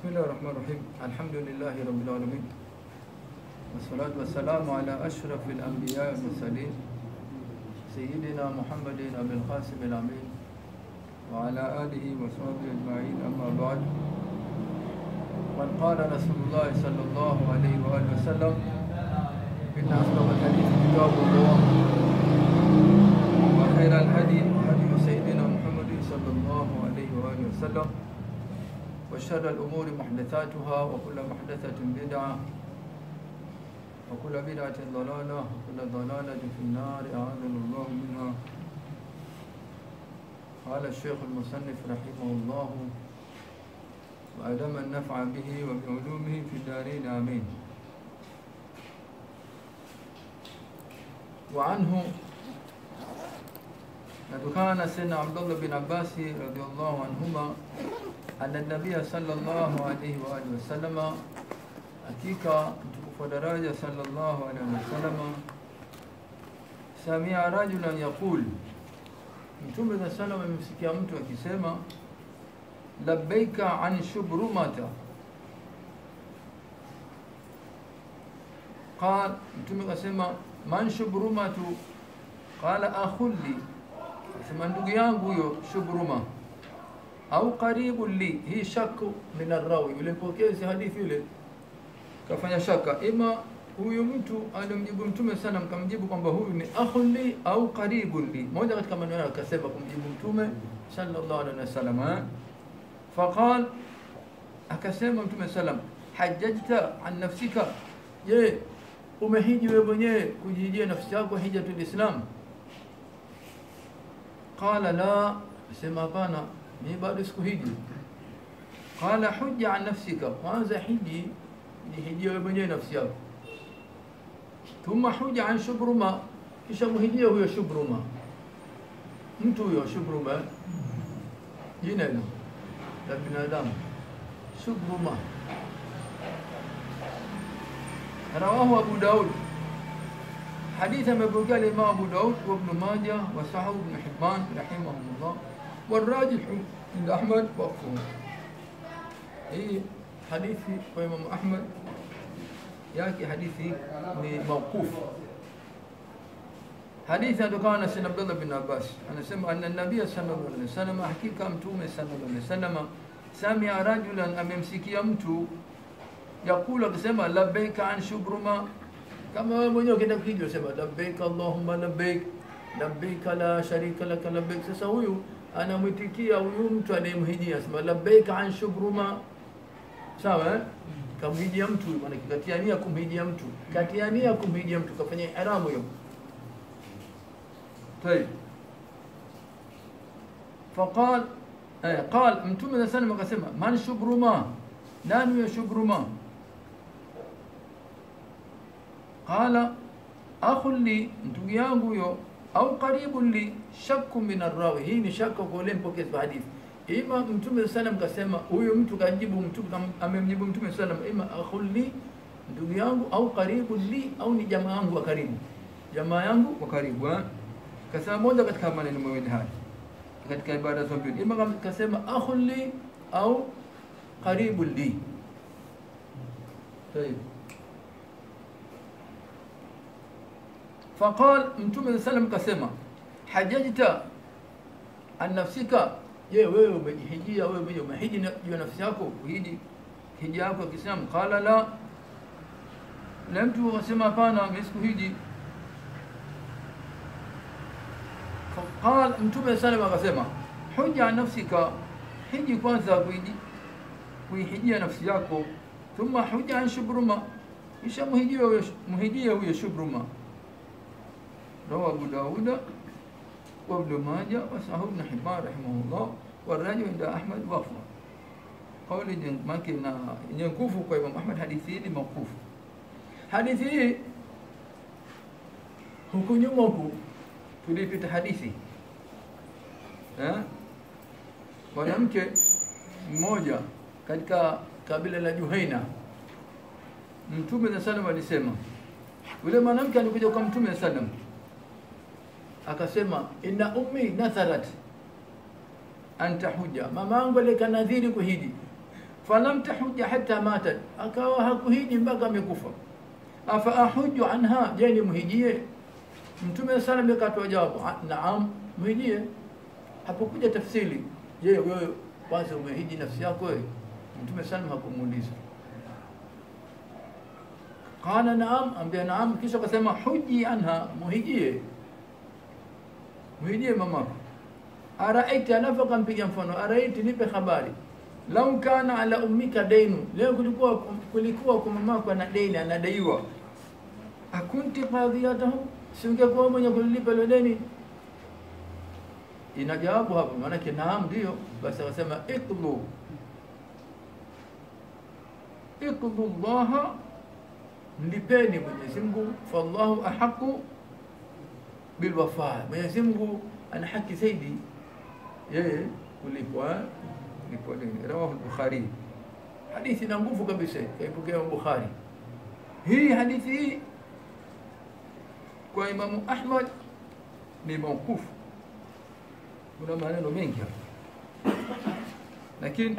بسم الله الرحمن الرحيم الحمد لله رب العالمين والصلاة والسلام على أشرف الأنبياء والمرسلين سيدنا محمد أبي القاسم الأمين وعلى آله وصحبه أجمعين أما بعد قد قال رسول الله صلى الله عليه وآله وسلم إن أصدق الحديث كتاب الله وخير الهدي هدي سيدنا محمد صلى الله عليه وآله وسلم وشر الأمور محدثاتها وكل محدثة بدعة وكل بدعة ضلالة وكل ضلالة في النار أعاذنا الله منها قال الشيخ المصنف رحمه الله وأدم النفع به وبعلومه في الدارين آمين وعنه نتكان سيدنا عبد الله بن عباس رضي الله عنهما أن النبي صلى الله عليه وآله وسلم hakika mtukufu wa daraja sallallahu alaihi wasallam samia rajulan yaqul, Mtume za salam amemsikia mtu akisema labbaika an shubrumata. Qal, Mtume kasema man shubrumatu? Qala akhulli, asema ndugu yangu huyo shubruma au karibu li. Hii shaku min arrawi, yule mpokezi hadithi yule kafanya shaka, ima huyu mtu alimjibu Mtume sana mkamjibu kwamba huyu ni akhun li au qaribun li. Moja katika maneno yake akasema kumjibu Mtume sallallahu alaihi wasallam, eh? faqal, akasema Mtume sallam, hajjajta an nafsika, je, umehiji wewe mwenyewe kujihijia nafsi yako hijatul Islam? Qala la, sema hapana, mimi bado sikuhiji. Qala hujja an nafsika, kwanza hiji jihijia wewe mwenyewe nafsi yako. Thumma huja an shubruma, kisha muhijia huyo shubruma. Mtu huyo shubruma, jina hilo la binadamu shubruma. Rawahu Abu Daud, hadithi amepokea Imam Abu Daud wa Ibn Majah wa Sahih Ibn Hibban rahimahumullah, warajihu inda Ahmad waqfuhu. Hii hadithi kwa Imam Ahmad yake hadithi ni mawqufu. Hadithi inatokana na Sayyidina Abdullah bin Abbas, anasema anna nabiy sallallahu alaihi wasallam, hakika mtume sallallahu alaihi wasallam samia rajulan, amemsikia mtu yakulu akisema labbaika an shubruma, kama wewe mwenyewe ukienda kuhiji usema labbaik allahumma labbaik labbaik la sharika laka labbaik. Sasa huyu anamwitikia huyu mtu anayemhijia, asema labbaika an shubruma sawa eh? kamhijia mtu maana katiania kumhijia mtu katiania kumhijia mtu kafanya ihramu hiyo طيب فقال eh, قال mtume za sana akasema man shubruma nani ya shubruma qala akhun li ndugu yangu huyo au qaribun li shakku min arrawi hii ni shaka kwa ule mpokezi wa hadithi ima mtume sallam kasema huyu mtu kajibu mtume amemjibu mtume sallam ima akhulli ndugu yangu au karibu li au ni jamaa yangu wa karibu jamaa yangu wa karibu eh? kasema moja katika maneno mawili haya katika ibada za mbili ima kasema akhulli au karibu li طيب فقال mtume sallam kasema hajajta an nafsika je wewe umejihijia wewe mwenyewe umehiji juu ya nafsi yako kuhiji hija yako ya Kiislamu qala la na mtu akasema hapana mimi sikuhiji qala mtume sallam akasema huja nafsika hiji kwanza kuhiji kuihijia nafsi yako thumma huja an shubruma kisha muhijia huyo muhijia huyo shubruma rawa Abu Dauda وابن ماجه وصحيح ابن حبان رحمه الله والراجع عند احمد وقفه قول ممكن ينكوف kwa Imam Ahmad hadithi hii ni maukufu hadithi hii huku nyuma huku tulipita hadithi eh mwanamke mmoja katika kabila la Juhaina Mtume za sallam alisema yule mwanamke alikuja kwa Mtume sallam akasema inna ummi natharat anta huja, mama yangu alika nadhiri kuhiji. falam tahuja hata matat, akawa hakuhiji mpaka amekufa. Afa ahuju anha, je ni mhijie? Mtume salam akatoa jawabu, "Ah, naam, mhijie. Hapokuja tafsiri, je wewe kwanza umehiji nafsi yako wewe? Mtume salam hakumuuliza qala naam, ambia naam, kisha akasema huji anha, muhijie, muhijie mamako. Araiti, alafu akampiga mfano, araiti, nipe habari, lau kana ala ummika dainu, leo kulikuwa kulikuwa kwa mamako ana deni, anadaiwa, akunti qadhiyatahu, si ungekuwa mwenye kulilipa ile deni? Ina jawabu hapo, maanake naam, ndio. Basi akasema iqdu iqdu llaha mlipeni Mwenyezi Mungu, fallahu ahaqu bilwafa, Mwenyezi Mungu ana haki zaidi yeye kulipwa kulipwa deni. Rawahu Bukhari, hadithi na nguvu kabisa, kaipokea Bukhari. Hii hadithi hii kwa Imamu Ahmad ni maukufu, kuna maneno mengi hapa, lakini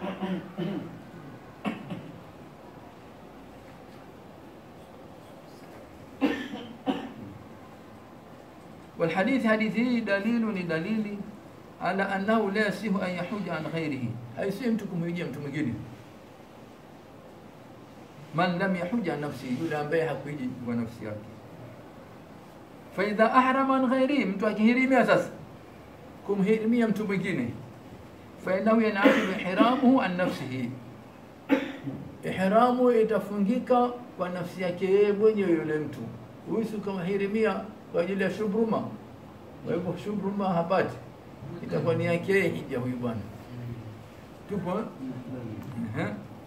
والحديث حديثه دليل دليل على أنه لا يصح أن يحج عن غيره haisihi mtu kumhijia mtu mwingine man lam yahuj an nafsi yule ambaye hakuhiji kwa nafsi yake faidha ahrama an ghairihi mtu akihirimia sasa kumhirimia mtu mwingine fainahu yanaqidu ihramuhu an nafsihi ihramu itafungika kwa nafsi yake yeye mwenyewe yule mtu huyu si kumhirimia kwa ajili ya shubruma. Kwa hivyo shubruma hapati, itakuwa ni yake yeye hija huyu bwana. Tupo eh? Ehe.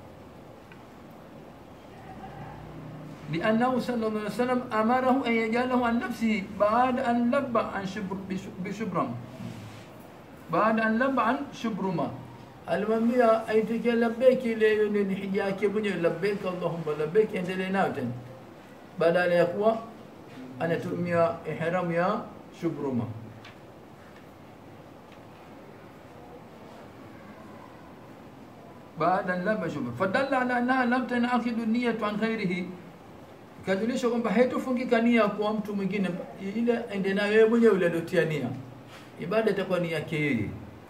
لأنه صلى الله عليه وسلم أمره أن يجعله عن نفسه بعد أن لب عن شبر بشبرم بعد أن لب عن شبرما alimwambia aitikie labeki ile ile ni hija yake mwenyewe, labbaik allahumma labbaik, endelee nayo tena, badala ya kuwa anatumia ihramu ya shubruma. baada laba shubra fadalla ala annaha lam tanaqidu niyatu an ghairihi, ikajulisha kwamba haitofungika nia kwa mtu mwingine, ile ende nayo yeye mwenyewe yule aliotia nia, ibada itakuwa ni yake yeye.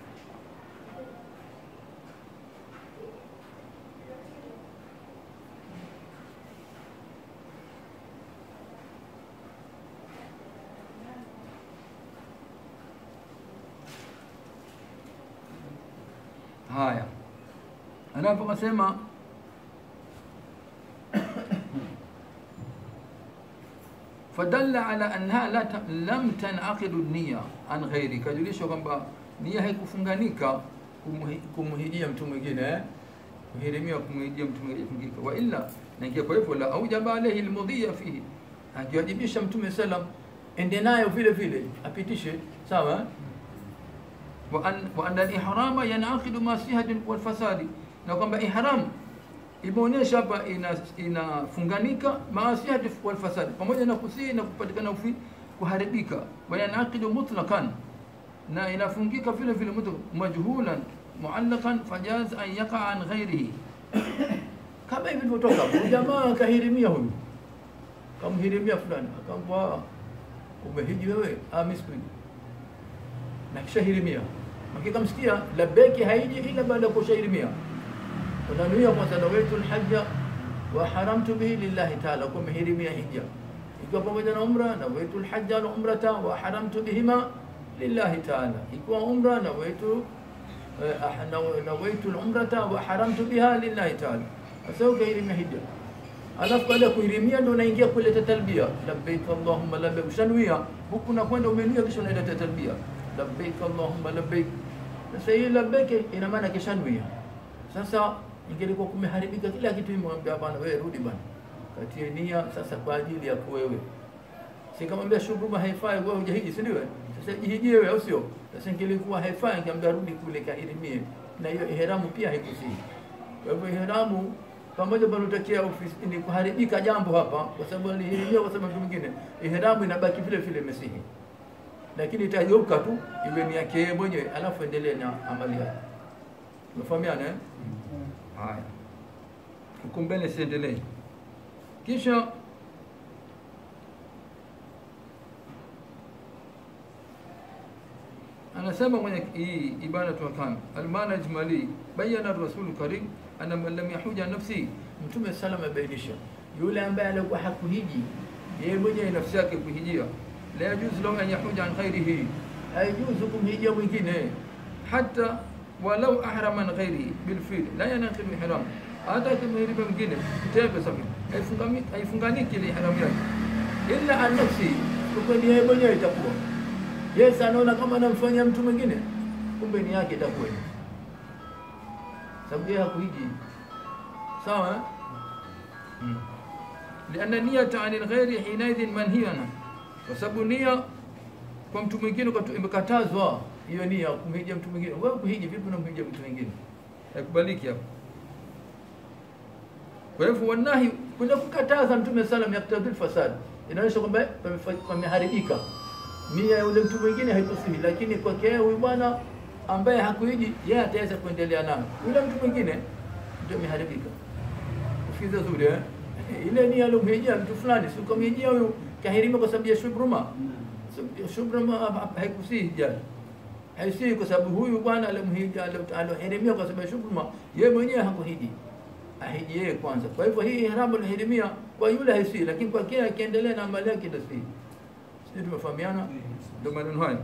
Haya, anapokasema fadalla ala annaha la ta- lam tanaqidu niya an ghairi, kajulisha kwamba nia haikufunganika kumhi- kumhijia mtu mwingine eh? kuhirimia kumhijia mtu mwingine haikufungika. wa illa na ingia kwa hivyo la aujaba alayhi almudhiya fihi, akiwajibisha Mtume salam ende nayo vile vile apitishe sawa eh? وأن وأن الإحرام ينعقد مع الصحة والفساد na kwamba ihram imeonyesha hapa ina inafunganika maasihati wal fasad, pamoja na kusihi na kupatikana ufi kuharibika, wa yanaqidu mutlaqan, na inafungika vile vile mutlaq majhulan muallaqan fajaz an yaqa an ghairihi, kama hivi vilivyotoka hapo. Jamaa akahirimia huyu, kamhirimia fulani, akamwambia umehiji wewe? Ah, mimi sikuhiji na kisha hirimia hakika msikia labeki haiji ila baada ya kushahirimia unanuia kwanza nawaitu lhaja wa haramtu bihi lillahi taala kwa mehirimia hija ikiwa pamoja na umra nawaitu lhaja na umrata wa haramtu bihima lillahi taala ikiwa umra nawaitu eh, ah, naw- nawaitu lumrata wa haramtu biha lillahi taala sasa ukahirimia hija alafu baada ya kuhirimia ndo unaingia kuleta talbia labbaik allahumma labbaik ushanuia huku nakwenda umenuia kisha unaileta talbia labbaik allahumma labbaik sasa hii labbaik ina maana kishanuia sasa ingelikuwa kumeharibika kila kitu imwambia bwana wewe rudi bwana katie nia sasa kwa ajili ya wewe sikamwambia shughuma haifai wewe hujahiji si ndio sasa jihijie wewe au sio sasa ingelikuwa haifai ingeambia rudi kule kahirimie na hiyo ihramu pia haikusihi kwa hivyo ihramu pamoja panatokea ofisi ni kuharibika jambo hapa, kwa sababu alihirimia kwa sababu mwingine, ihramu inabaki vile vile mesihi, lakini itageuka tu iwe ni yake yeye mwenyewe, alafu endelee na amali yake. Umefahamiana eh? haya huko mbele siendelee kisha anasema kwenye hii ibanatu ahkam almana ijmali bayana rasulu karim anna man lam yahuja nafsi mtume salama abainisha yule ambaye alikuwa hakuhiji yeye mwenyewe nafsi yake kuhijia la yajuzu lahu an yahuja an ghairihi haijuzu kumhijia mwingine hata walau ahrama an ghairihi bilfil la yanaqidu ihram hata kimhiriba mwingine tembe safi haifungami- haifunganiki ile ihramu yake illa an nafsi kwa ni yeye mwenyewe itakuwa Yes, anaona kama anamfanyia mtu mwingine, kumbe ni yake itakuwa hiyo, sababu yeye hakuhiji. Sawa eh? mm. lianna niyata ani lghairi hinaidhin manhiyana, kwa sababu nia kwa mtu mwingine ukatu- imekatazwa hiyo nia kumhijia mtu mwingine. Wewe kuhiji vipi unamhijia mtu mwingine? Haikubaliki hapo. Kwa hivyo wanahi kuna kukataza Mtume salam yaktadhil fasad, inaonyesha kwamba pamefa- pameharibika nia ya yule mtu mwingine haikusihi, lakini kwake yeye huyu bwana ambaye hakuiji, yeye ataweza kuendelea nayo. Yule mtu mwingine ndio imeharibika. Usikize zuri eh? Ile nia alomhijia mtu fulani, si ukamhijia huyu kahirima kwa sababu ya shubruma. Sub- Shubruma ha- ha- haikusihi jana haisihi kwa sababu huyu bwana alimhija alohirimia kwa sababu ya shukruma, yeye mwenyewe hakuhiji, ahiji yeye kwanza. Kwa hivyo hii ihramu alihirimia kwa yule haisihi, lakini kwa kile akiendelea na amali yake itasihi. Sisi tumefahamiana, ndio maneno hayo.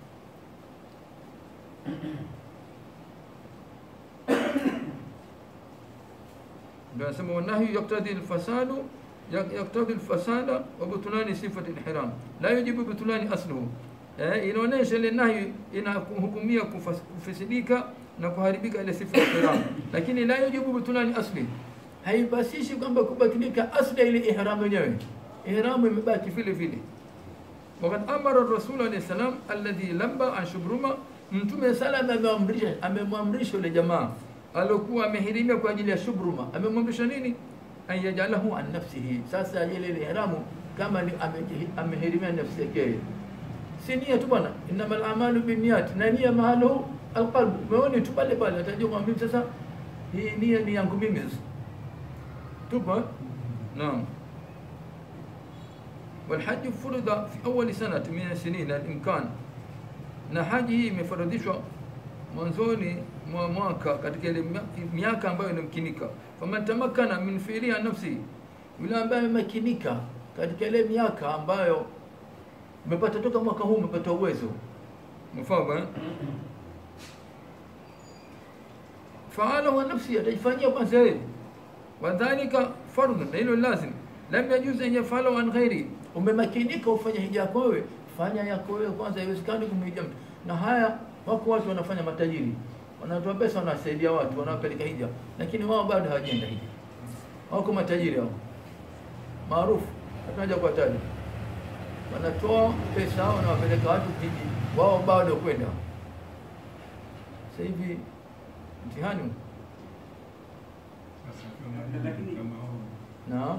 ndio anasema wanahyu yaktadi alfasadu yak- yaktadi alfasada wa butulani sifati alihram la yujibu butulani asluhu eh, inaonyesha ile nahi inahukumia kufas- kufisidika na kuharibika ile sifa ya ihram lakini la yujibu butulani asli haibasishi kwamba kubatilika asli ya ile ihram yenyewe ihramu imebaki vile vile wakad amara rasul alayhi salam alladhi lamba an shubruma mtume salam amemwamrisha amemwamrisha yule jamaa aliokuwa amehirimia kwa ajili ya shubruma amemwamrisha nini an yajalahu an nafsihi sasa ile ile ihramu kama ni ameji- amehirimia nafsi yake yeye. si nia tu bwana innamal a'malu binniyat na nia mahalu alqalb umeona tu pale pale atajua kwamba mimi sasa hii nia ni yangu mimi sasa tupo eh? naam والحج فرض في أول سنة من السنين الإمكان na haji hii imefaradhishwa mwanzoni mwa mwaka katika ile mia- miaka ambayo inamkinika faman tamakkana min fiiliha nafsi yule ambaye amemakinika katika ile miaka ambayo umepata toka mwaka huu umepata uwezo mfahamu eh? faalahu wa nafsi ataifanyia kwanza yeye wadhalika fardun na hilo lazim lam yajuz an yafalahu an ghairi umemakinika ufanye hija yako wewe fanya yako wewe kwanza haiwezekani kumhija mtu na haya wako watu wanafanya matajiri wanatoa pesa wanawasaidia watu wanawapeleka hija lakini wao bado hawajaenda hija wako matajiri hao maarufu hatunaja kuwataja wanatoa pesa wanawapeleka watu hiji wao bado kwenda sasa hivi mtihani huu. Lakini- naam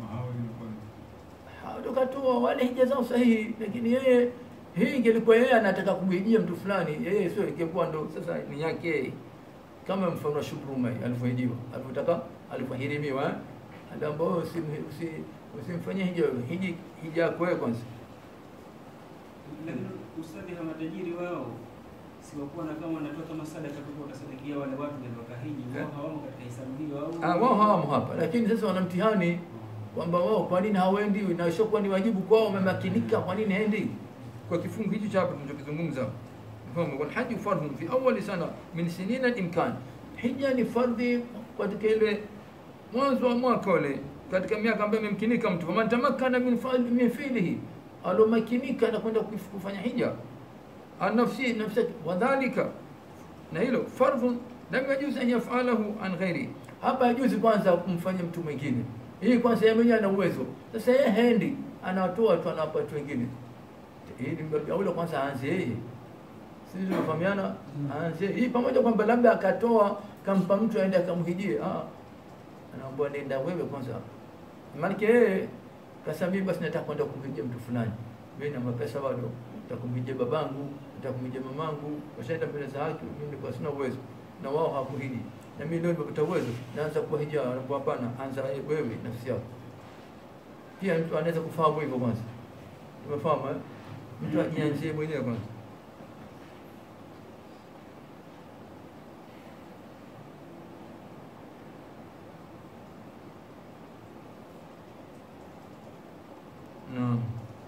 tukatoa wale hija zao sahihi, lakini yeye hii ingelikuwa yeye anataka kumhijia mtu fulani, yeye sio ingekuwa ndo sasa ni yake yeye. kama mfano wa Shukruma alivyohijiwa alivyotaka alivyohirimiwa eh? aliambiwa wewe usim- usi- usimfanyie hija wewe, hiji hija yako wewe kwanza. Lakini ustadhi, hawa matajiri wao si wakuwa na kama wanatoa kama sadaka tu watasadikia wale watu ndio wakahiji, wao hawamo katika hesabu hiyo au Ah, wao hawamo hapa, lakini sasa wana mtihani kwamba wao kwa nini hawaendi na ishokuwa ni wajibu kwao, wamemakinika, kwa nini haendi? Kwa kifungu hichi cha hapa tunachokizungumza, mfano wal hajju fardhun fi awwali sana min sinina al-imkan, hija ni fardhi katika ile mwanzo wa mwaka ule, katika miaka ambayo imemkinika mtu, faman tamakkana min fa'l- min fi'lihi, alomakinika na kwenda kuf- kufanya hija anafsi nafsi wadhalika, na hilo fardhun lam yajuz an yaf'alahu an ghairi, hapa hajuzi kwanza kumfanya mtu mwingine. Hii kwanza yeye mwenyewe ana uwezo, sasa yeye haendi, anawatoa tu, anawapa watu wengine. Hii ni mbabi aula, kwanza aanze yeye, sisi tunafahamiana, aanze hii, pamoja kwamba labda akatoa kampa mtu aende akamhijie, ah, anaambiwa nenda wewe kwanza, maanake yeye kasa mimi basi nataka kwenda kumhijia mtu fulani, mimi na mapesa bado, nitakumhijia babangu, nitakumhijia mamangu, washaenda mbele za haki, mimi nilikuwa sina uwezo na wao hawakuhiji. na mimi leo nimepata uwezo naanza kuwa hija anakuwa hapana anza wewe nafsi yako pia mtu anaweza kufahamu hivyo kwanza umefahamu eh? mtu ajianzie mwenyewe kwanza naam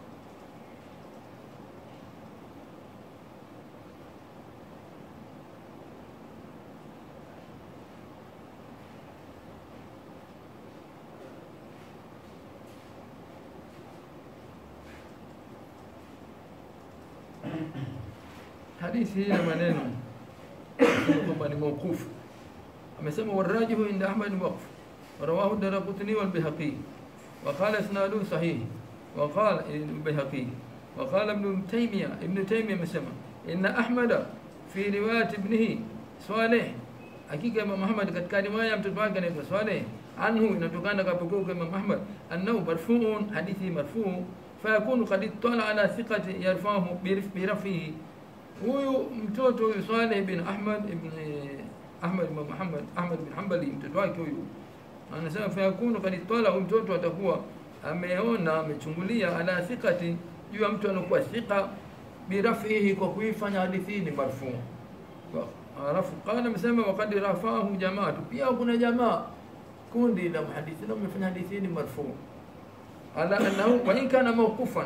hadithi hii na maneno kwamba ni mauqufu amesema warajihu inda ahmad waqf ورواه الدرقطني والبيهقي وقال اسناده صحيح وقال البيهقي وقال ابن تيمية ابن تيمية مسمى إن أحمد في رواية ابنه صالح hakika Imam Ahmad katika riwaya ya mtoto wake anaitwa Saleh anhu inatokana kapokea kwa Imam Ahmad annahu marfuun hadithi marfuu fayakunu qad ittala ala thiqati yarfahu birafihi huyu mtoto huyu Saleh bin Ahmad ibn Ahmad ibn Muhammad Ahmad bin Hanbali mtoto wake huyu anasema fayakunu qad ittala huyu mtoto atakuwa ameona amechungulia ala thiqati juu ya mtu anakuwa thiqa birafihi kwa kuifanya hadithi ni marfuu alafu qala amesema waqad rafahu jamaatu pia kuna jamaa kundi la muhadithina wamefanya hadithi ni marfuu ala annahu wa in kana mawqufan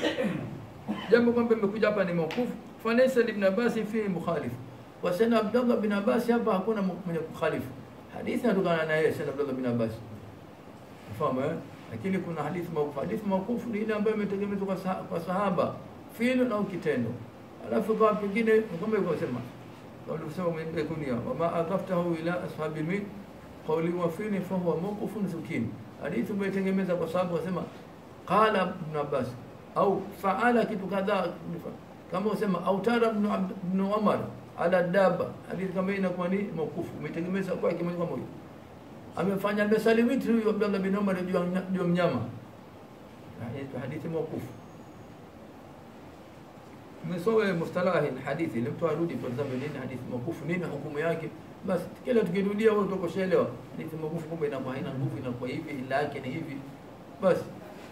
jambo kwamba imekuja hapa ni mawquf falaysa ibn Abbas fi mukhalif wa sana Abdullah bin Abbas hapa hakuna mwenye kukhalifu hadithi inatokana na yeye sana Abdullah bin Abbas fahamu eh lakini kuna hadithi mawquf hadithi mawquf ni ile ambayo imetegemezwa kwa, saha, kwa sahaba fi'l au kitendo alafu kwa pengine kama hivyo sema walivyosema mwenye kunia wama adhaftahu ila ashabi min qawli wa fi'li fa huwa mawqufun zukin hadithi umetengemeza kwa sababu wasema qala ibn Abbas au faala kitu kadhaa kama usema au tara ibn ibn Umar ala daba hadithi kama inakuwa ni mawqufu umetengemeza kwa kimoja kwa moja amefanya amesalimiti huyu Abdullah bin Umar juu ya mnyama hadithi mawqufu msowe mustalahi hadithi ile mtu arudi kwa sababu nini hadithi mawqufu nini hukumu yake basi kila tukirudia wewe utakoshelewa hadithi mawqufu kumbe inakuwa haina nguvu inakuwa hivi ila yake ni hivi basi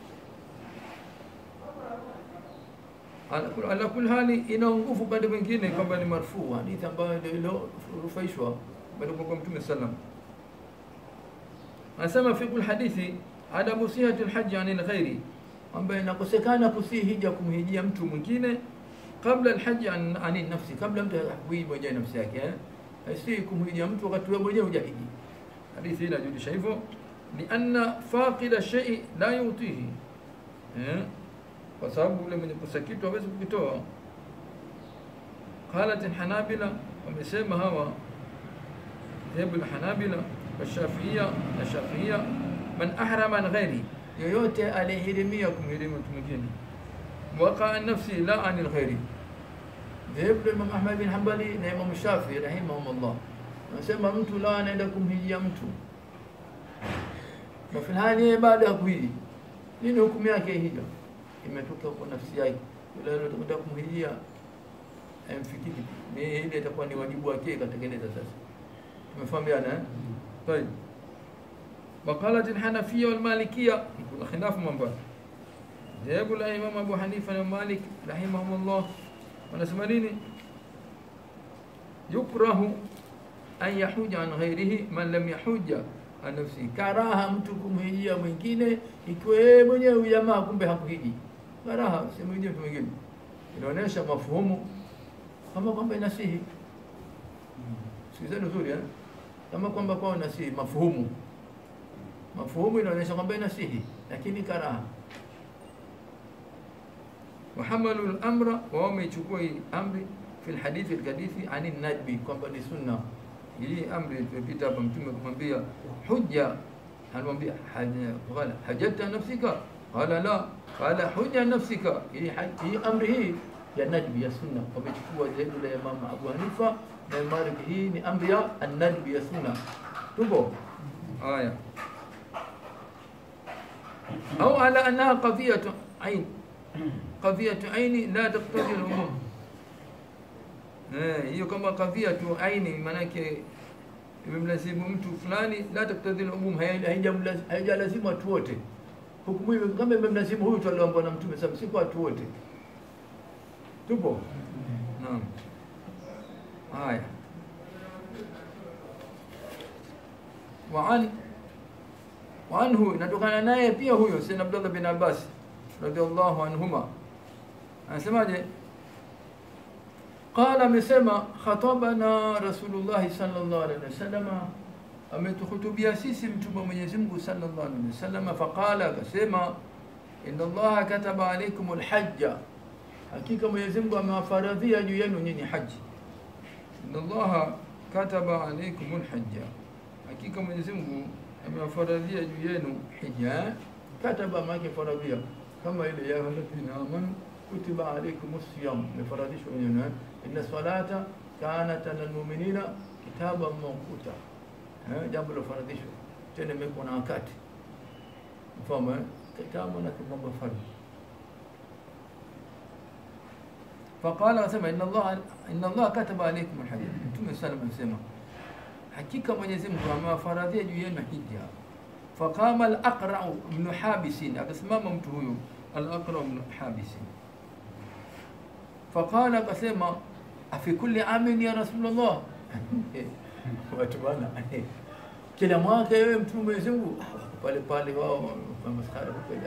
ala kul hali ina nguvu pande mwingine kwamba ni marfuu hadithi ambayo ndio iliyorufaishwa bali kwa mtume sallam anasema fi kul hadithi adamu sihati alhajj anil ghairi ambayo inakosekana kusihi hija kumhijia mtu mwingine kabla alhaji an, an nafsi kabla mtu hakuhiji mwenyewe nafsi yake eh si kumhijia mtu wakati wewe mwenyewe hujahiji hadithi inajulisha hivyo ni anna faqida shay'i la yutihi eh kwa sababu yule mwenye kukosa kitu hawezi kukitoa qalat alhanabila wamesema hawa dhehebu alhanabila والشافعية الشافعية من أحرم عن غيره yoyote alihirimia kumhirimu mtu mwingine waqa an nafsi la anil ghairi dhehebu la Imam Ahmad bin Hanbali na Imam Shafi rahimahumullah anasema mtu la anaenda kumhijia mtu na filhali yeye baada ya kuhiji nini hukumu yake hija imetoka kwa nafsi yake yule anataka kumhijia amfikiri ni ile itakuwa ni wajibu wake katekeleza sasa tumefahamiana eh طيب وقالت الحنفية والمالكية يقول خلاف من بعد ذهب الإمام أبو حنيفة ومالك رحمهم الله ونسمع nini يكره أن يحج عن غيره من لم يحج عن نفسه karaha mtu kumhijia mwingine ikiwa yeye mwenyewe jamaa kumbe hakuhiji karaha si mwingine mtu mwingine inaonyesha mafuhumu kama kwamba inasihi sikizeni uzuri eh kama kwamba kwao nasihi mafuhumu mafuhumu inaonyesha kwamba inasihi lakini karaha وحملوا الامر وهم يchukua amri في الحديث الحديث عن الندب kwamba ni sunna hii amri ilipita hapa mtume kumwambia hujja anamwambia qala hajjata nafsika qala la qala hujja nafsika hii hii amri hii ya nadbi ya sunna wamechukua zaidi la Imam Abu Hanifa na Malik hii ni amri ya an-nadbi ya sunna tupo haya au ala annaha qadiyatu ain qadiyatu aini la taqtadi al-umum eh hiyo kama qadiyatu aini manake imemlazimu mtu fulani, la taktadhi umum, haijalazimu watu wote. Hukumu hiyo kama imemlazimu huyu tu alioambiwa na Mtume sasa, si kwa watu wote. Tupo? Naam. Haya. Waan waanhu inatokana naye pia huyo Sayyidina Abdullah bin Abbas radhiallahu anhuma anasemaje? Qala, amesema khatabana Rasulullah sallallahu alaihi wasallam, ametuhutubia sisi mtume wa Mwenyezi Mungu sallallahu alaihi wasallam. Faqala, akasema inna Allaha kataba alaikum alhajja, hakika Mwenyezi Mungu amewafaradhia juu yenu nyinyi haji. Inna Allaha kataba alaikum alhajja, hakika Mwenyezi Mungu amewafaradhia juu yenu hija. Kataba maana faradhia kama ile ya alladhina amanu kutiba alaikum siyam, imefaradhishwa wenyewe. Inna salata kanat ala almu'minina kitaban mawquta, jambo la faradhishwa tena imekuwa na wakati mfano kitabu na mambo fardhi. Faqala, asema inna Allah inna Allah kataba alaikum alhajj. Mtume sallallahu alayhi wasallam hakika Mwenyezi Mungu amewafaradhia juu yenu hija. Faqama al-Aqra ibn Habis, akasimama mtu huyu al-Aqra ibn Habis. Faqala, akasema afi kulli amin ya Rasulullah, watu bana, kila mwaka wewe mtume Mwenyezi Mungu pale pale wao wameskara kuja.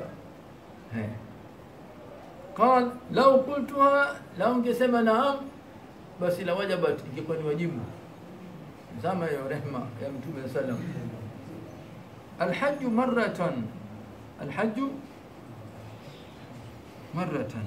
Qal law qultuha, lau ungesema naam, basi la wajabat, ingekuwa ni wajibu zama ya rehma ya Mtume sallam. Alhaju maratan, alhaju maratan,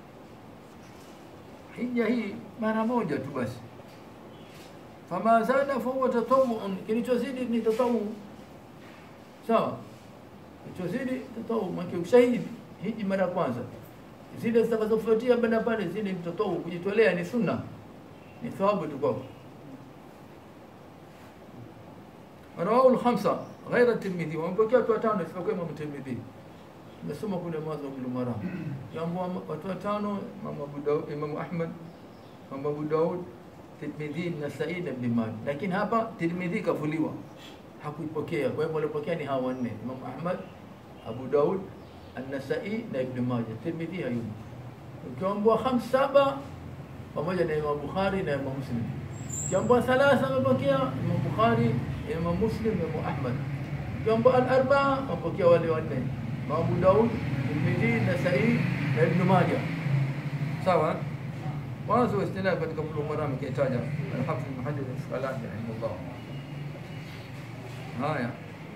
hija hii mara moja tu basi. Fama zada fahuwa tatawuun, kilichozidi ni tatawu. Sawa, kilichozidi tatawu, maana ukishahidi hiji mara ya kwanza, zile zitakazofuatia baada pale, zile ni tatawu, kujitolea ni sunna, ni thawabu tu kwako. Rawahu al-khamsa ghaira Tirmidhi, wamepokea watu watano isipokuwa Imam Tirmidhi. Tumesoma kule mwanzo wa Bulugh Maram, jambo watu watano, Imam Abu Daud, Imam Ahmad, Imam Abu Daud, Tirmidhi, Nasai na Ibn Majah. Lakini hapa Tirmidhi kafuliwa, hakuipokea. Kwa hivyo walipokea ni hawa wanne, Imam Ahmad, Abu Daud, An-Nasai na Ibn Majah. Tirmidhi hayumo. Ukiambua khams saba pamoja na Imam Bukhari na Imam Muslim. Ukiambua thalatha amepokea Imam Bukhari Imam Muslim, Imam Ahmad. Jambo al-arba wapokea wale wanne, Abu Daud, Tirmidhi, Nasai na Ibn Majah. Sawa? Mwanzo wa istilaf katika Bulugh Maram kaitaja al-Hafidh Ibn Hajar al-Asqalani rahimahullah. Haya.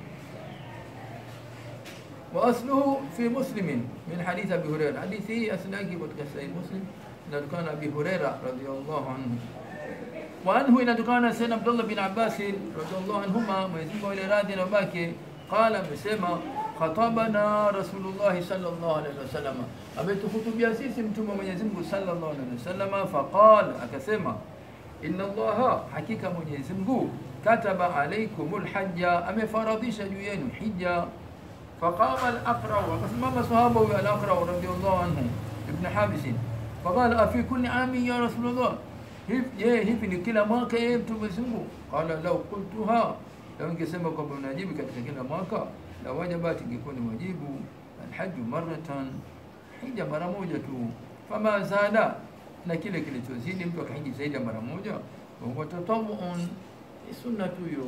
وأصله في مسلم من حديث أبي هريرة حديثه أسناك katika Sahih Muslim inatokana Abi Huraira radhiyallahu anhu وعنه inatokana Sayyidina Abdullah bin Abbas radhiallahu anhuma, Mwenyezi Mungu awe radhi na bake, qala, amesema khatabana Rasulullah sallallahu alaihi wasallam, ametuhutubia sisi mtume wa Mwenyezi Mungu sallallahu alaihi wasallam. Faqala, akasema inna Allaha, hakika Mwenyezi Mungu kataba alaikumul hajja, amefaradhisha juu yenu hija. Faqama al-Aqra, akasimama sahaba huyo al-Aqra radhiallahu anhu ibn Habis, faqala afi kulli amin ya Rasulullah Je, hivi ni kila mwaka yeye mtume Mwenyezi Mungu? Qala law qultuha, lau ningesema kwamba unajibu katika kila mwaka, la wajabat, ingekuwa ni wajibu. Alhaju maratan, hija mara moja tu. Fama zada, na kile kilichozidi mtu akahiji zaidi ya mara moja, wahuwa tatawuun, ni sunna tu hiyo.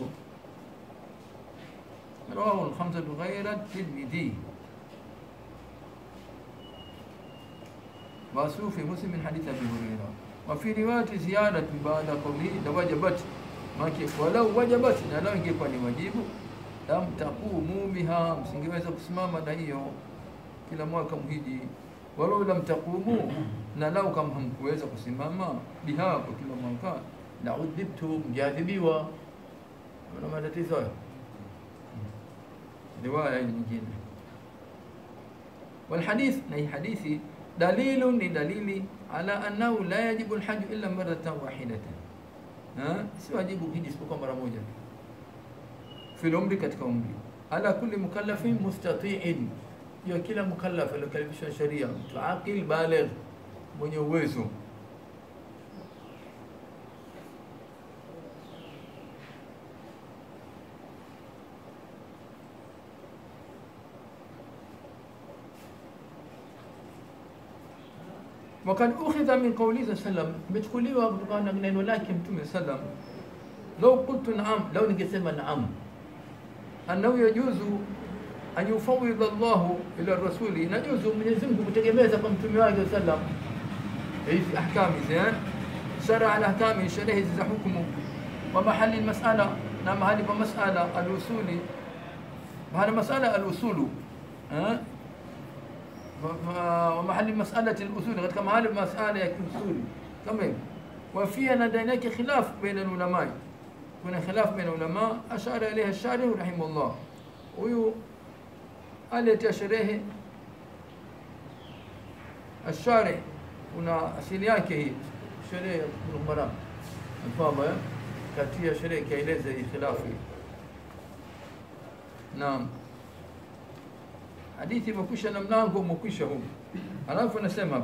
Rawahu alkhamsatu ghaira Tirmidhi wasu fi Muslim min hadith Abi Hurairah wafi riwayati ziyadati baada qawlihi la wajabat maki walau wajabat, na lao ingekuwa ni wajibu, lam taqumu biha, msingeweza kusimama na hiyo kila mwaka mhiji. Walau lam taqumu, na lau kama hamkuweza kusimama biha kwa kila mwaka, la udhibtum, mjadhibiwa. Una matatizo hayo. Riwaya nyingine والحديث نهي حديثي دليل لدليل على أنه لا يجب الحج إلا مرة واحدة si wajibu hiji isipokuwa mara moja fil umri, katika umri. Ala kulli mukallafin mustatiin, ya kila mukallaf aliokalifishwa sharia, mtu aqil baligh, mwenye uwezo. wakad ukhidha min qaulihi sallam, imechukuliwa kutokana na neno lake Mtume sallam, lau qultu naam, lau ningesema naam, annahu yajuzu an yufawidha Allahu ila rasuli, inajuzu Mwenyezi Mungu kutegemeza kwa mtume wake sallam hizi ahkami zan shara al ahkami, sherehe za hukumu wa mahali masala, na mahali pa masala al-usuli, mahali masala al-usulu eh ومحل مسألة الأصول قد كما هذه مسألة الأصول تمام وفيها لديناك خلاف بين العلماء هنا خلاف بين العلماء أشار إليها الشارح رحمه الله ويو قالت يا شريه الشارع هنا asili yake hii sherehe ya Maram mfama kati ya sherehe kaeleza hii khilafu naam hadithi imekwisha na mlango umekwisha huu alafu anasema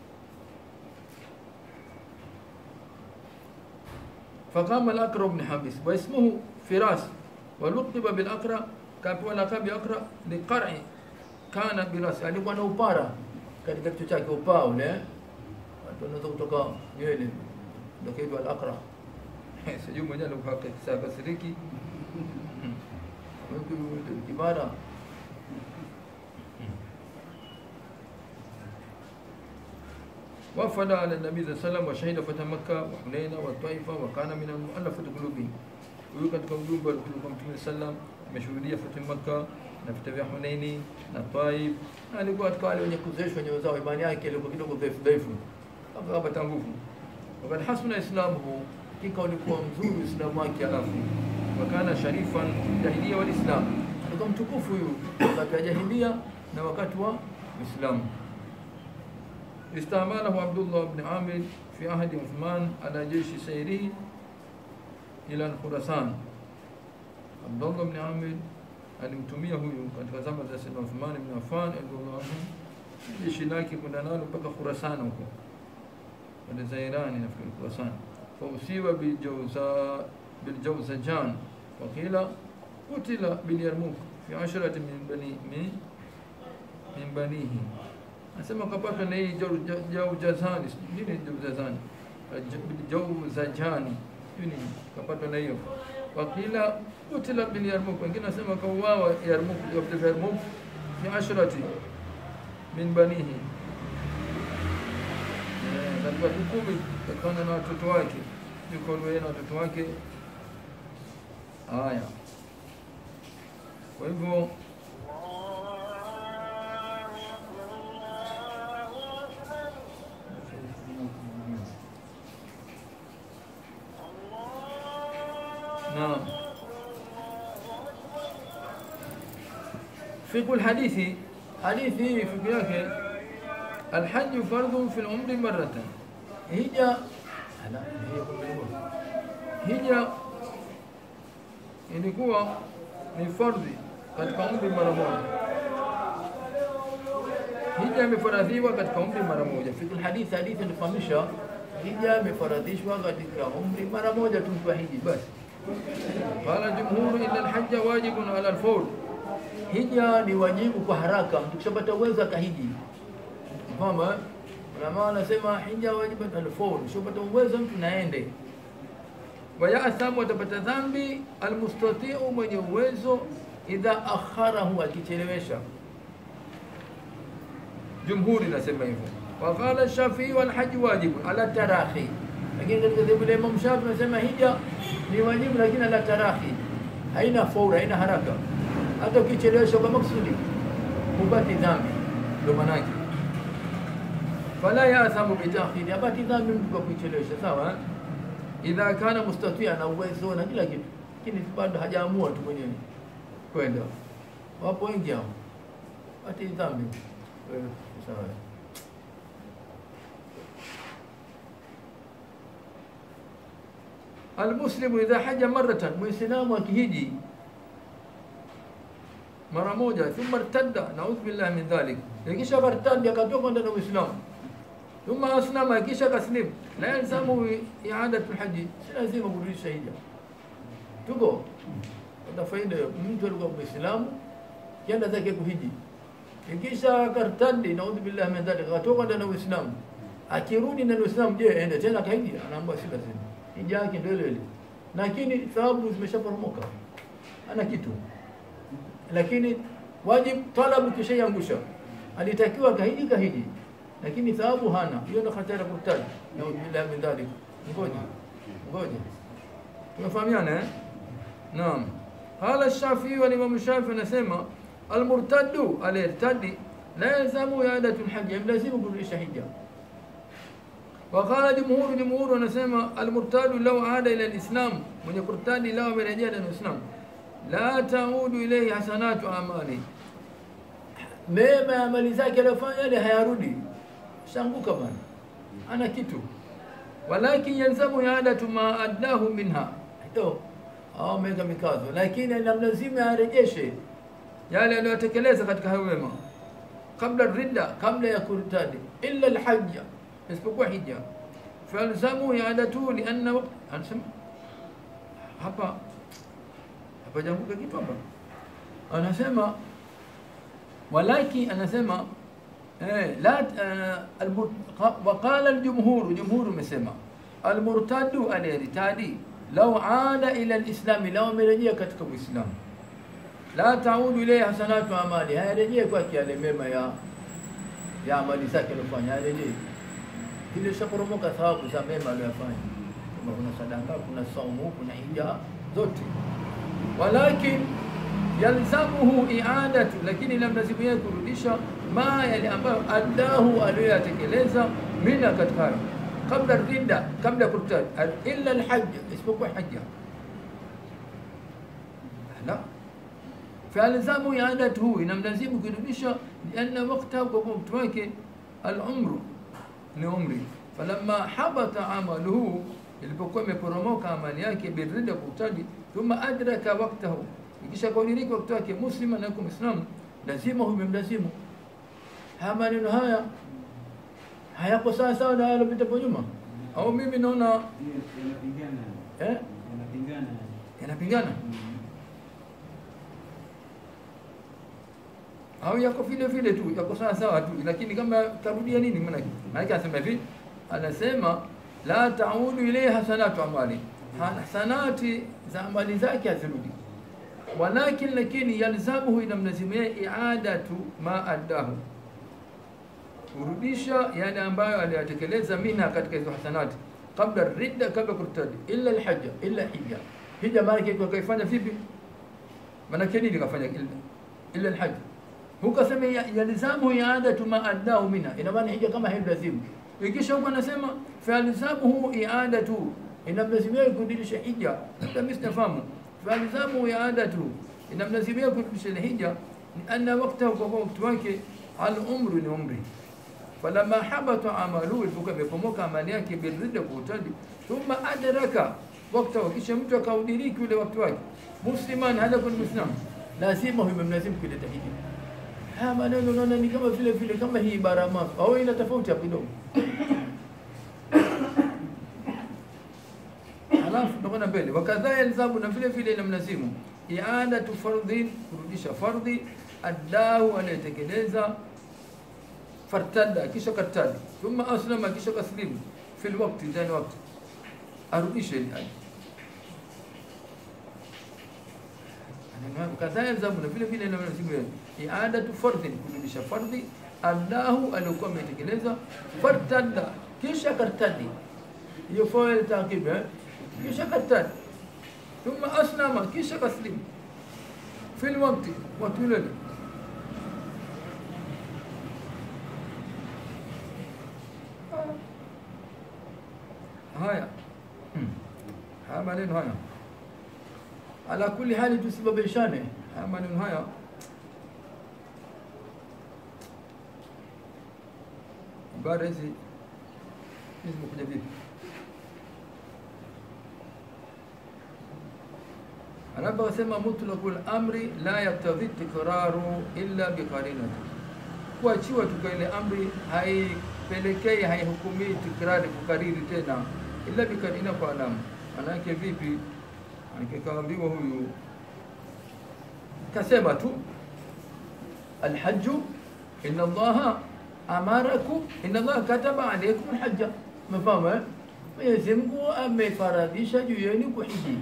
فقام الأقرع بن حابس واسمه فراس ولقب بالأقرع كابوا لقب أقرع لقرع كان براس alikuwa na upara katika kichwa chake upaa ule watu wanaweza kutoka nywele ndio kaitwa al-aqra sijui mwenyewe alikuwa kasiriki kibara وفد على النبي صلى الله عليه وسلم وشهد فتح مكة وحنين والطائفة وكان من المؤلفة قلوبهم ويوجد قلوب والقلوب متى sallam ameshuhudia fathu Makka na vita vya Hunaini na Taif, na alikuwa katika wale wenye kuzoeshwa nyoyo zao, imani yake ilikuwa kidogo dhaifu dhaifu, akapata nguvu. Wakati hasuna islamuhu, kika ulikuwa mzuri uislamu wake, alafu wakana sharifan jahilia wal islam, alikuwa mtukufu huyu wakati wa jahilia na wakati wa Uislamu. استعمله عبد الله بن عامر في عهد عثمان على جيش سيره إلى خراسان عبد الله بن عامر alimtumia huyu katika zama za Sayyidina Uthman ibn Affan radhiallahu anhu jeshi lake kwenda nalo mpaka Khurasan huko pande za Irani nafikiri Khurasan fausiwa biljawza biljawzajan wakila kutila bilyarmuk fi asharati min bani min min banihi anasema kapatwa na hii jaujazani nini jaujazani jauzajani nini kapatwa na hiyo wakila kutila bil Yarmuk, wengine nasema kauawa Yarmuk, vita vya Yarmuk fi ashrati min banihi, katika kumi kutokana na watoto wake, yuko yeye na watoto wake. Haya, kwa hivyo naam فقه الحديث حديثي فقه yake الحج فرض في العمر مرة هجا hija ilikuwa ni fardhi katika umri mara moja. Hija imefaradhiwa katika umri mara moja. Fikul hadithi, hadithi inafahamisha hija imefaradhishwa katika umri mara moja tu kwa hiji basi. Qala jumhuru illa alhajja wajibun ala alfawr hija ni wajibu kwa haraka, mtu kishapata uwezo akahiji. Mfama ulama wanasema hija wajibu alfawr, kishapata uwezo mtu naende. Wayathamu, atapata dhambi almustatiu, mwenye uwezo, idha akharahu, akichelewesha. Jumhuri nasema hivyo. Waqala Shafii walhaji wajibu ala tarahi, lakini katika dhehebu la Imam Shafi nasema hija ni wajibu, lakini ala tarahi, haina faura, haina haraka hata ukichelewesha kwa maksudi hupati dhambi, ndio maana yake. Fala yathamu bitakhiri, hapati dhambi mtu kwa kuichelewesha, sawa. Idha kana mustatia, na uwezo na kila kitu, lakini bado hajaamua tu mwenyewe kwenda. Wapo wengi hao, hapati dhambi, sawa. Almuslimu idha haja maratan, muislamu akihiji mara moja, thumma irtadda, naudhu billahi min dhalik, ikisha kartadi akatoka ndani ya Uislamu, thumma aslama, ikisha kaslim, la yalzamu i'adatu lhaji, si lazima kurudisha hija. Tuko na faida hiyo, mtu alikuwa Muislamu kienda zake kuhiji, ikisha kartadi, naudhu billahi min dhalik, akatoka ndani ya Uislamu, akirudi na Uislamu, je, ende tena kahiji? Anaambiwa si lazima, hija yake ndio ile ile, lakini thawabu zimeshaporomoka, ana kitu. Lakini wajib talabu kishaiangusha, alitakiwa kahiji, kahiji, lakini thawabu hana. Hiyo ndio hatari ya kurtaji. Naudhu billahi min dhalik. Ngoja ngoja, tumefahamiana eh? Naam. Qala Shafii wa Imam Shafii anasema almurtaddu aliyertadi la yalzamu iadatu lhaji, mlazimu kurudisha hija. Waqala jumhuru, jumhuru wanasema almurtadu lau ada ila lislam, mwenye kurtadi lau amerejea ndani ya Uislamu, la taudu ilaihi hasanatu amali, mema ya amali zake aliyofanya yale hayarudi, shanguka bana, ana kitu. Walakin yalzamu iadatu ma addahu minha, ndio au ameweka mikazo, lakini inamlazimu arejeshe yale aliyotekeleza katika hayo wema kabla ridda, kabla ya kurtadi, illa alhajja, isipokuwa hija. Falzamu iadatu lianna waqt, anasema hapa hapa janguka kitu hapa, anasema walaki, anasema eh, la uh, almur, waqala aljumhuru, jumhuru umesema almurtadu aliyeritadi lau ada ila lislami, lau amerejea katika Uislamu la taudu ilayhi hasanatu amali, hayarejee kwake yale mema ya ya amali zake aliyofanya, hayarejee kile shaporomoka thawabu za mema aliyofanya, kama kuna sadaka, kuna saumu, kuna hija zote. Walakin yalzamuhu i'adatu, lakini lamlazimu yeye kurudisha ma yale ambayo addahu aliyoyatekeleza mina katika hayo kabla ridda, kabla ya kurtad, illa alhajj, isipokuwa hija la falzamu iadatuhu, inamlazimu kurudisha, lianna waktahu, kwa kuwa mtu wake alumru ni umri. Falamma habata amaluhu, ilipokuwa imeporomoka amali yake birida, kurtadi, thumma adraka waktahu, ikisha kudiriki wakati wake, muslima na yuko Muislamu, lazima huyo imemlazimu. Haya maneno haya hayako sawa sawa na yalopita hapo nyuma, au mimi naona Yanapingana. eh, Yanapingana. yanapingana au yako vile vile tu, yako sawa sawa tu, lakini kama tarudia nini? Maana maana anasema hivi, anasema la taudu ilayhi hasanatu amali, hasanati za amali zake hazirudi, walakin lakini yalzamuhu, inamlazimia iadatu ma addahu, kurudisha yale ambayo aliyatekeleza minha katika hizo hasanati kabla ridda, kabla kurtadi, illa alhajja, illa hija. Hija maana yake kaifanya vipi? Maana yake nini kafanya illa illa alhajj hukasema yalzamu iadatu ma addahu minha, ina maana hija kama hailazimu. Ikisha huko anasema falzamuhu iadatu, inamlazimia kurudisha hija. Labda msifahamu, falzamu iadatu, inamlazimia kurudisha ile hija, ni anna waqtahu, kwa wakati wake, al umru ni umri falamma habata amaluhu, ilipokuwa imepomoka amali yake birida, kwa utadi, thumma adraka waktahu, kisha mtu akaudiriki ule wakati wake, musliman hada kun muslim, lazima huyo mlazimu kuleta hija. Haya maneno unaona ni kama vile vile kama hii ibara mafu au ina tofauti hapo kidogo. Halafu tunakwenda mbele, wakadha yalzamu, na vile vile inamlazimu iadatu fardhin, kurudisha fardhi, addahu, anayetekeleza fartada, kisha kartadi, thumma aslama, kisha kaslimu, fil waqti, ndani wakati, arudishe ile aya kadhaa yalzamu, na vile vile inamlazimu iadatu fardhin, kurudisha fardhi, allahu aliokuwa ametekeleza, fartada, kisha kartadi, hiyo fail taqib, eh? kisha kartadi, thumma aslama, kisha kaslimu, fil waqti, wakati ule haya haya maneno haya ala kulli hali tusibabishane haya maneno haya ibara hizi hizi zimekuja vipi anaposema mutlaqul amri la yaktadhi tikraru illa biqarinati kuachiwa tu kwa ile amri haipelekei haihukumii tikrari kukariri tena illa bikarina kwa alama manake vipi akikaambiwa huyu kasema tu alhaju inna allaha amarakum inna Allah kataba alaykum alhajja. Mfahamu eh? Mwenyezi Mungu amefaradhisha juu yenu kuhiji.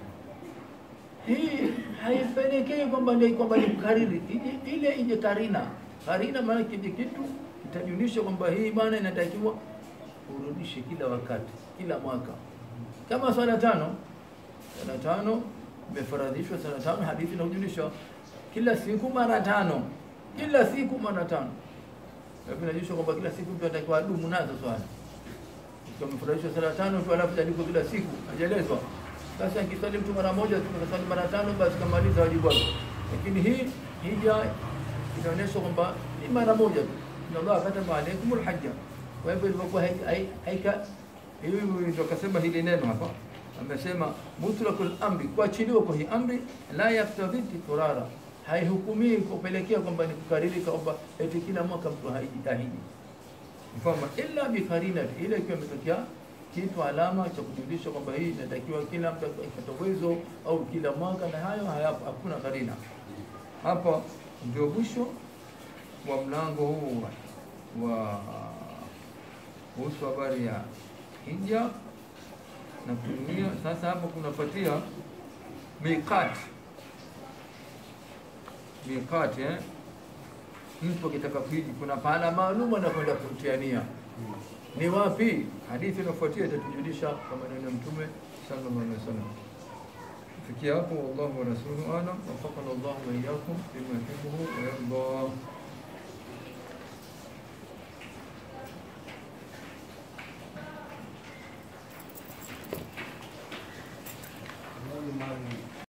Hii haipelekei kwamba ndio kwamba ni kukariri, Ije- ile ije karina. Karina maana kile kitu kitajulisha kwamba hii bana inatakiwa urudishe kila wakati, kila mwaka, kama swala tano. Swala tano imefaradhishwa, swala tano, hadithi inajulisha kila siku mara tano, kila siku mara tano. Lakini inajulisha kwamba kila siku mtu anatakiwa adumu nazo swala ikiwa amefaradhishwa sala tano tu alafu taliko kila siku hajaelezwa. Sasa akisali mtu mara moja tu akasali mara tano, basi kamaliza wajibu wake. Lakini hii hija inaonyesha kwamba ni mara moja tu, inna Allah kataba alaykumul hajja. Kwa hivyo ilivyokuwa hai- hai- haika hiyo ndio akasema hili neno hapa, amesema mutlaqul amri, kuachiliwa kwa hii amri la yaktadhi tikrara, haihukumii kupelekea kwamba ni kukariri kwamba eti kila mwaka mtu haiji tahiji kwamba illa bikarinati, ile ikiwa imetokea kitu alama cha kujulisha kwamba hii inatakiwa kila mtu apate uwezo au kila mwaka, na hayo hayapo, hakuna karina. Hapa ndio mwisho wa mlango huu wa kuhusu habari ya hija na kutumia. Sasa hapo kunafuatia miqati, miqati eh? mtu akitaka kuhiji kuna pahala maalum anakwenda kutiania. Ni wapi? Hadithi inafuatia itatujulisha kwa maneno ya Mtume sallallahu alaihi wasallam. Kufikia hapo, wallahu wa rasuluhu alam, wafaqana Allahu wa iyyakum bima yuhibbu wa yarda. Mali mali